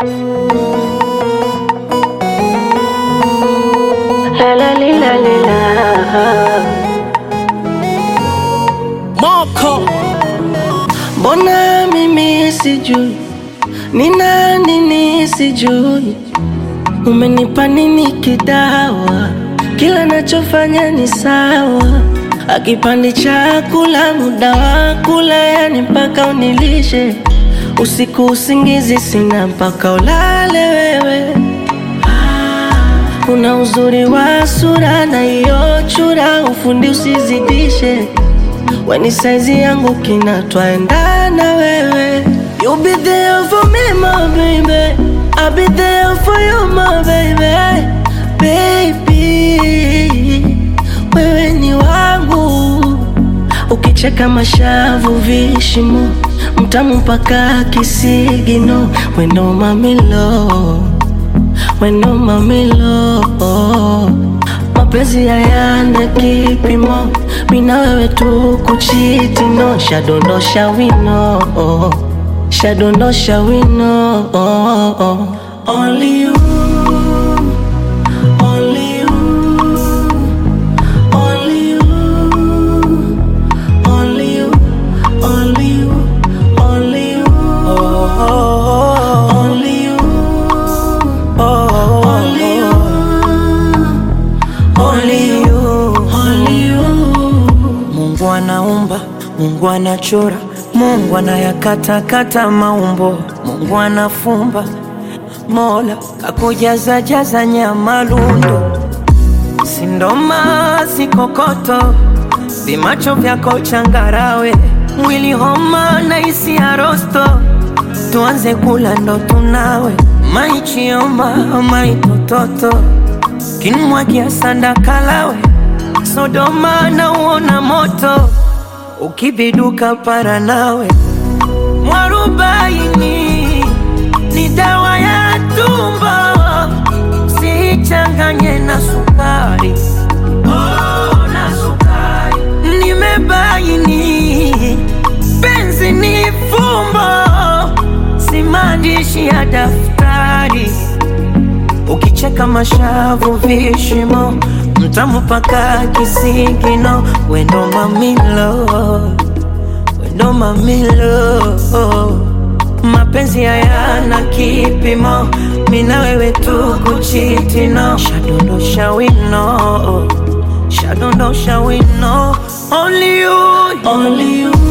La la li, la li, la. Moko Mbona mimi sijui ni nani nisijui, umenipa nini kidawa? Kila nachofanya ni sawa, akipandi chakula muda wa kula, yani mpaka unilishe usiku, usingizi sina mpaka ulale wewe. Una uzuri wa sura na hiyo chura, ufundi usizidishe Weni saizi yangu kina twaendana wewe You be there for me my baby I'll be there for you my baby Baby Wewe ni wangu Ukicheka mashavu vishimo Mtamu mpaka kisigino Wendo mamilo Wendo mamilo mapenzi hayana kipimo, mina wewe tu kuchiti no, shadondosha wino, shadondosha wino, only you, only you, only you, only you, only you, only you, only you, only you. Only you, only you. Mungu anaumba, Mungu anachora, Mungu anayakatakata maumbo, Mungu anafumba, Mola kakujaza jaza nyama lundo, sindoma sikokoto, vimacho vyako changarawe, mwili homa na isi ya rosto, tuanze kula ndo tunawe, maichioma maitototo kinmwagia sanda kalawe Sodoma na uona moto ukibiduka para nawe mwarubaini ni dawa ya tumbo sichanganye na sukari oh, na sukari nimebaini penzi ni fumbo si maandishi ya daftari Ukicheka mashavu vishimo, mtamu paka kisigino, wendo mamilo, wendo mamilo. Mapenzi hayana kipimo, mina wewe tu kuchitino, shadondosha wino, shadondosha wino, only you, Only you,